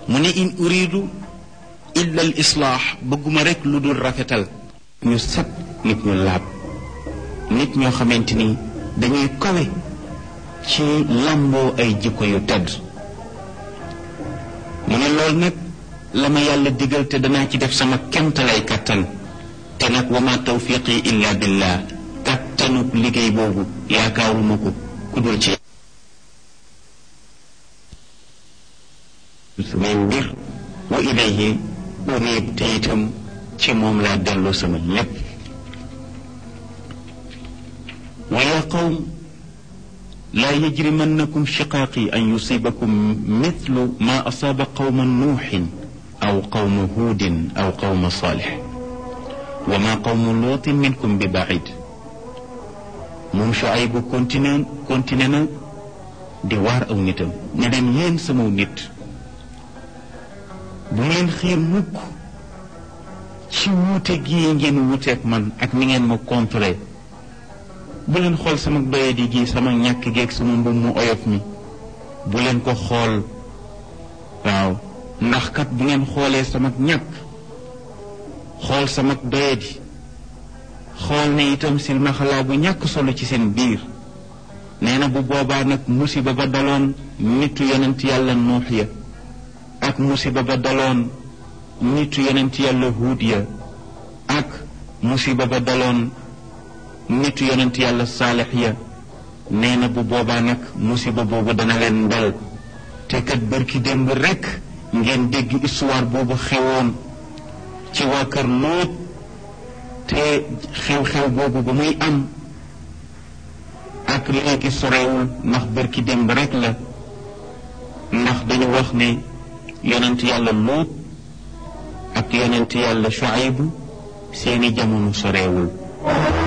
mu ne in uridu illa al islaax bëgguma rek lu dul rafetal ñu set nit ñu laab nit ñoo xamante ni dañuy kawe ci làmboo ay jikko yu tedd mu ne loolu nag la ma yàlla digal te danaa ci def sama kemtalay kattan te nag wa ma tawfiqi illa billah kattanu liggéey boobu yaakaaruma ko ku dul ci samay mbir wa ilayhi unib te itam ci moom laa delloo sama lépp wa yaa qawm laa yajrimannakum shiqaaqi an yusibakum mithlu ma asaaba qawma nuuxin aw qawma huudin aw qawma saalix wa ma qawmu lootin minkum bi baid moom Shuaybu continué continué na di waar aw nitam ne leen yéen sama nit bu ngeen xiir mukk ci wuute gii ngeen wuuteeg man ak ni ngeen ma contré bu leen xool sama doyadi gi sama ñàkk geeg sama mbub mu oyof mi bu leen ko xool waaw ndax kat bu ngeen xoolee sama ñàkk xool sama doyadi xool ne itam silmaxalaa bu ñàkk solo ci seen biir nee na bu boobaa nag musiba ba daloon nitu yonent yàlla nuux ya ak musiba ba daloon nitu yonent yàlla huud ya ak musiba ba daloon nitu yonent yàlla saalix ya nee na bu boobaa nag musiba boobu dana leen dal te kat bërki démb rekk ngeen dégg histoire boobu xewoon ci waa kër Lóot te xew-xew boobu ba muy am ak léegi sorewul ndax bërki démb rekk la ndax dañu wax ne yonent yàlla Lóot ak yonent yàlla Shuayb seeni jamono sorewul